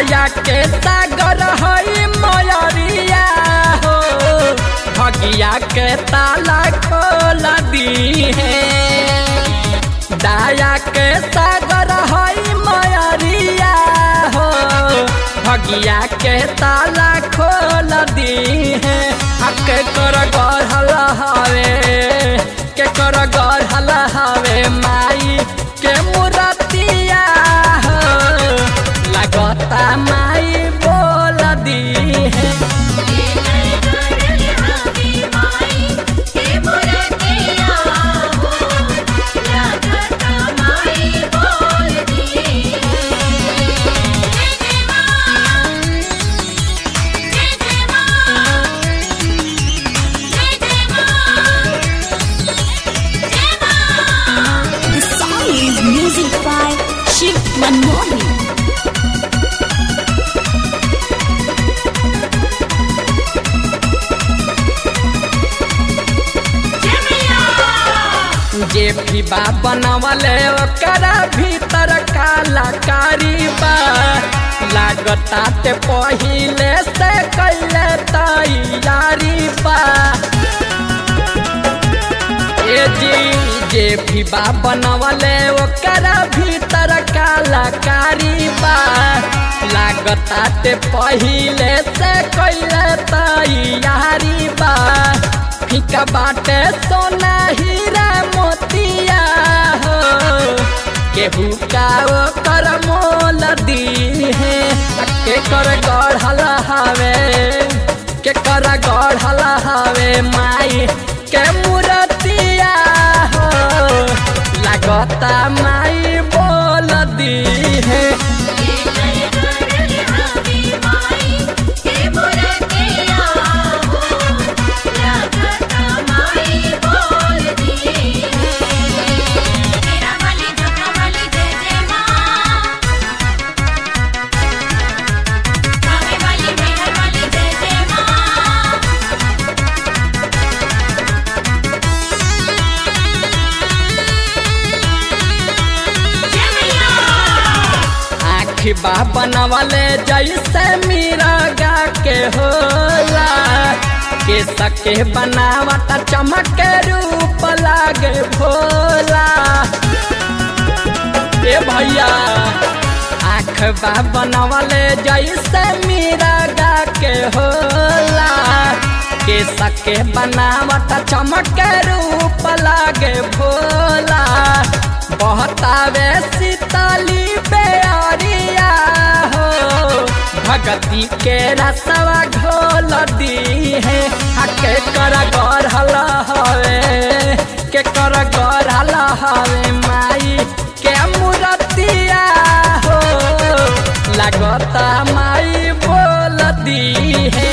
दाया के सागर हई मयरिया हो भगिया के ताला खोल दी है दाया के सागर हई मयरिया हो भगिया के ताला खोल दी है के कर गढ़ल हवे के कर गढ़ल हवे माई के मुरतिया हो लगता माई बोल दी है The song is music by Shiv Manmohan. जे भी बा बनवले ओकरा भीतर कलाकारी बा लागता ते पहिले से कैले तैयारी बा ए जी जे भी बा बनवले ओकरा भीतर कलाकारी बा लागता ते पहिले से कैले तैयारी बा फीका बाटे सोना हीरा मोतिया हो केहू का ओकर मोल दी है के कर गढ़ल हवे के कर गढ़ल हवे माई के मूर्तिया हो लगता माई बोल दी है आखी बा बनवले जैसे मीरागा के होला के सके बनावट चमक के रूप लागे भोला ए भैया आँख बा बनवले जैसे मीरागा के होला के सके बनावट चमक के रूप लागे भोला बहतावे सीताली बेअरिया हो भगती के रसवा घोल दी है आ के कर गढ़ल हवे के कर गढ़ल हवे माई के मूर्तिया हो लगता माई बोल दी है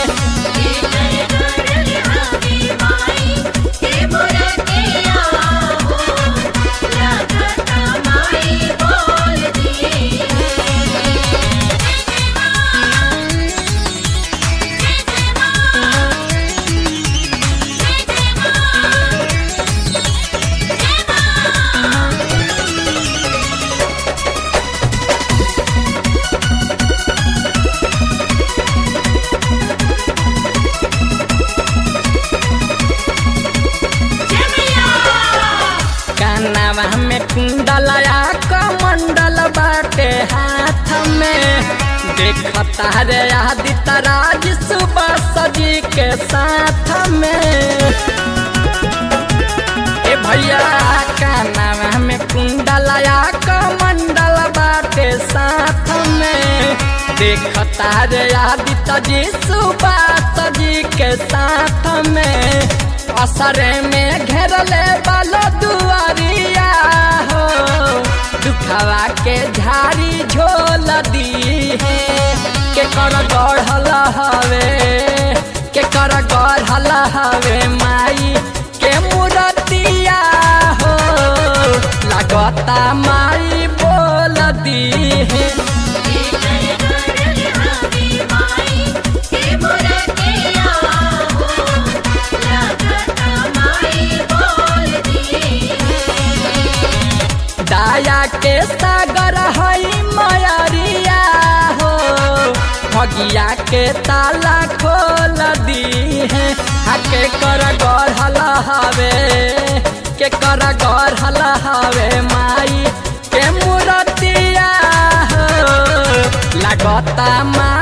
कानावा में कुंडलया कमंडल बाटे हाथ में देखता रे आदित्य राज सुबह सजी के साथ में ए भैया कानावा में कुंडलया कमंडल बाटे साथ में देखता रे आदित्य जी सुबह सजी के साथ में असरे में घेरले बालो दुआरिया हो दुखवा के झाड़ी झोल दी है के कर गढ़ल हवे के कर गढ़ल हवे माई के मूर्तिया हो लगता माई बोल दी है दाया के सागर हई मयरिया हो बगिया के ताला खोल दी है हा के कर गढ़ल हवे के कर गढ़ल हवे माई के मूर्तिया हो लगता माँ